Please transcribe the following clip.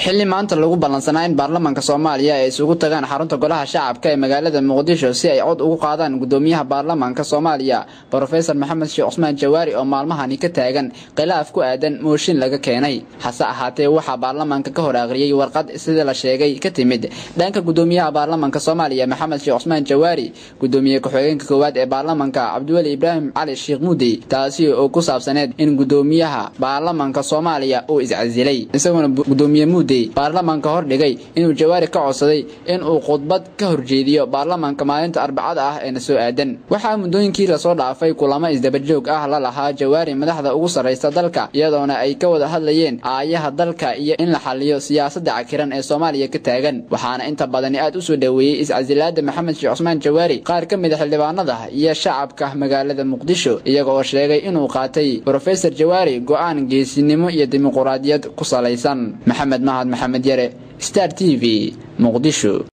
xilli maanta lagu ballansanaa in baarlamaanka soomaaliya ay isugu tagaan xarunta golaha shacabka ee magaalada muqdisho si ay cod ugu qaadaan gudoomiyaha baarlamaanka soomaaliya brofesor maxamed sheekh cusmaan jawaari oo maalmahani ka taagan khilaaf ku aadan mooshin laga keenay hase ahaatee waxaa baarlamaanka ka hor aqriyey warqad sida la sheegay ka timid dhanka gudoomiyaha baarlamaanka soomaaliya maxamed sheekh cusmaan jawaari gudoomiye ku-xigeenka koowaad ee baarlamaanka cabdiweli ibraahim cali sheekh muudey taasi oo ku saabsaneed in gudoomiyaha baarlamaanka soomaaliya uu iscasilay isaguna gudoomiye muudey baarlamaanka hordhigay inuu jawaari ka codsaday in uu khudbad ka horjeediyo baarlamaanka maalinta arbacada ah eena soo aadan waxaa muddooyinkii lasoo dhaafay kulamo isdabajoog ah la lahaa jawaari madaxda ugu sarraysa dalka iyadoona ay ka wada hadlayeen aayaha dalka iyo in la xaliyo siyaasadda cakiran ee soomaaliya ka taagan waxaana inta badani aad u soo dhoweeyey iscasilaada maxamed sheekh cusmaan jawaari qaar ka mid a xildhibaanada iyo shacabka magaalada muqdisho iyaga oo sheegay inuu qaatay brofesor jawaari go'aan geesinimo iyo dimuquraadiyad ku salaysan maxamed mahad maxamed yare star t v muqdisho